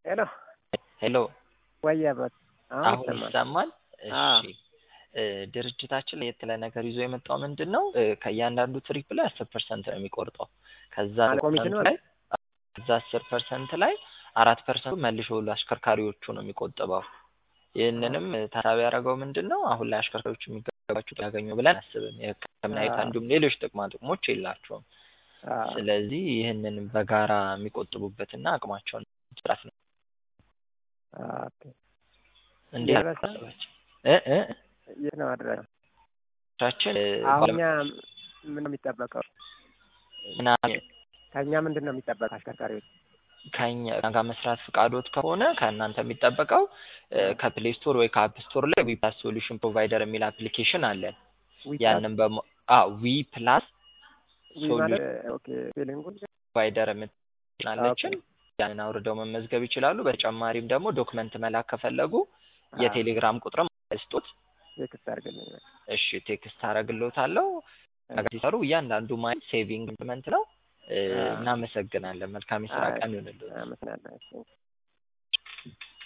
ሄሎ ሄሎ ወይ አባት አሁን ይሰማል? አዎ። እሺ እ ድርጅታችን ለየት ያለ ነገር ይዞ የመጣው ምንድን ነው? እ ከእያንዳንዱ ትሪፕ ላይ አስር ፐርሰንት ነው የሚቆርጠው። ከዛ ማለት ኮሚሽኑ ፐርሰንት ላይ ከዛ አስር ፐርሰንት ላይ አራት ፐርሰንቱ መልሶ ለአሽከርካሪዎቹ ነው የሚቆጥበው። ይህንንም እ ታሳቢ ያደረገው ምንድን ነው? አሁን ላይ አሽከርካሪዎቹ የሚገባቸው ያገኙ ብለን አስብም። የሕክምና አይነት አዎ። እንዲሁም ሌሎች ጥቅማ ጥቅሞች የላቸውም። አዎ። ስለዚህ ይህንን በጋራ የሚቆጥቡበትና አቅማቸውን መስራት ነው። ኦኬ። እንዴት የረሳ- አሰባችሁ? እ እ የት ነው አድራሻ? ቻችን አሁን እኛ ምን ነው የሚጠበቀው? ምናምን ከእኛ ምንድን ነው የሚጠበቀው? አሽከርካሪዎች ከኛ ጋር መስራት ፍቃዶት ከሆነ ከእናንተ የሚጠበቀው እ ከፕሌይ ስቶር ወይ ከአፕ ስቶር ላይ ዊ ፕላስ ሶሉሽን ፕሮቫይደር የሚል አፕሊኬሽን አለን። ዊፕላስ ያንን በሞ አ ዊ ፕላስ ዊ ማለት ኦኬ ፊሊንጉን ፕሮቫይደር የምትላለችን ያንን አውርደው መመዝገብ ይችላሉ። በተጨማሪም ደግሞ ዶክመንት መላክ ከፈለጉ የቴሌግራም ቁጥርም ስጦት ቴክስት አድርግልኝ። በቃ። እሺ ቴክስት አደርግልዎታለሁ። ነገር ሲሰሩ እያንዳንዱ ማይል ሴቪንግ ኢምፕሊመንት ነው። እ አዎ። እናመሰግናለን። መልካም የስራ አይ፣ ቀን ይሁንልዎት። አመሰግናለሁ።